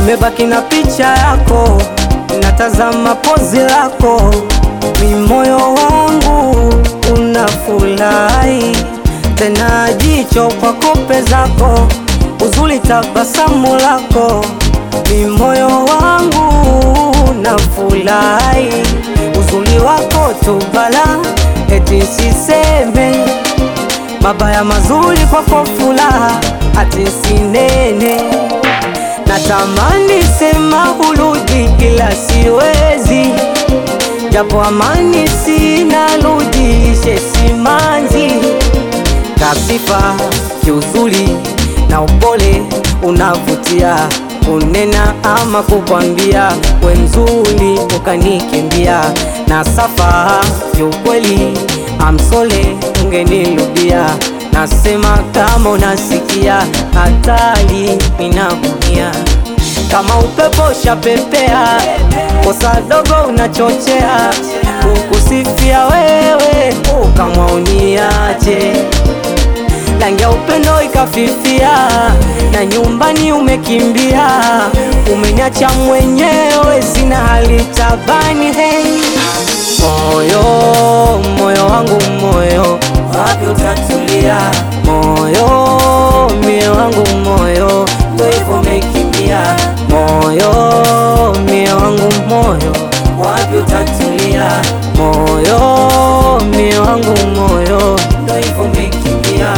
nimebaki na picha yako, natazama pozi lako, mi moyo wangu unafurahi tena, jicho kwa kope zako, uzuri tabasamu lako, mi moyo wangu unafurahi, uzuri wako tu bala, eti siseme mabaya mazuri kwako furaha ati sinene, natamani sema urudi ila siwezi, japo amani sina rudishe simanzi, kasifa kiuzuri na upole unavutia, unena ama kukwambia we mzuri ukanikimbia, na safa kiukweli amsole ungenirudia, nasema kama unasikia hatari inaumia kama upepo shapepea, kosa dogo unachochea, kukusifia wewe ukamwa uniache, rangi ya upendo ikafifia, na nyumbani umekimbia, umeniacha mwenyewe, sina hali tabani. Hey, moyo moyo wangu moyo, wapi utatulia? Moyo mie wangu moyo, ndo hivyo umekimbia. Moyo mie wangu moyo, wapi utatulia? Moyo mie wangu moyo, ndo hivyo umekimbia.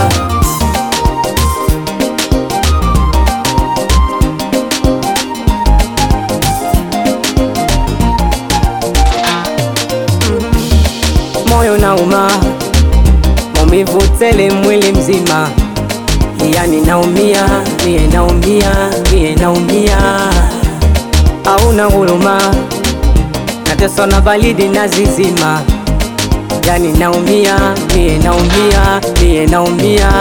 moyo nauma, maumivu tele mwili mzima, yani naumia, mie naumia, mie naumia, hauna huruma, nateswa na baridi na zizima, yani naumia, mie naumia, mie naumia,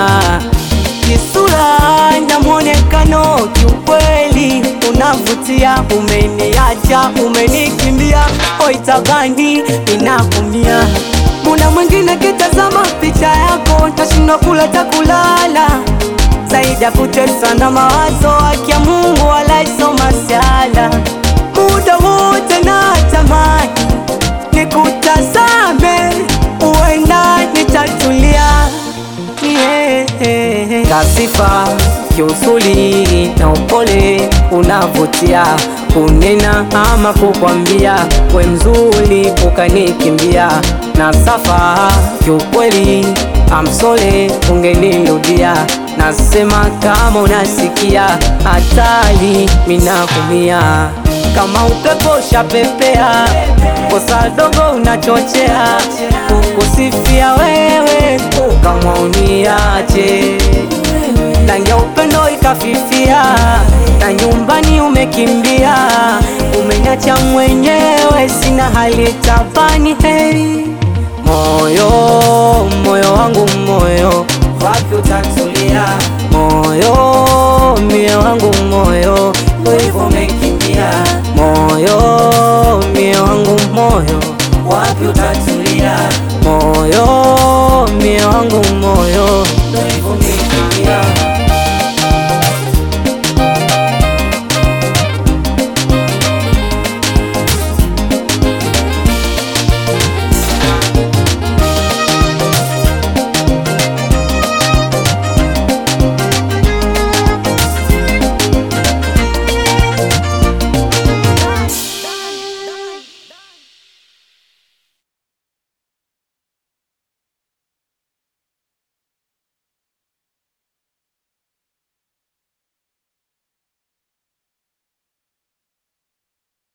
kisura na mwonekano, kiukweli unavutia, umeniacha, umenikimbia, oitabani inakumia Muna mwingine kitazama picha yako, tashindwa kula takulala, zaidi ya kuteswa na mawazo, haki ya Mungu alaisoma siala, muda wote na tamani nikutazame, uenda nitatulia yeah. Kasifa kiusuli na upole unavutia, kunena ama kukwambia we mzuri ukanikimbia, na safa kiukweli amsole ungenirudia, nasema kama unasikia hatari minakumia kama upepo shapepea, kosa dogo unachochea, kukusifia wewe ukamwa uniache, rangi ya upendo ikafifia, na nyumbani umekimbia, umeniacha mwenyewe, sina hali tabani. Hey, moyo moyo wangu moyo, wapi utatulia? Moyo mie wangu moyo, ndo hivyo umekimbia. Moyo mie wangu moyo, wapi utatulia? Moyo mie wangu moyo, ndo hivyo umekimbia.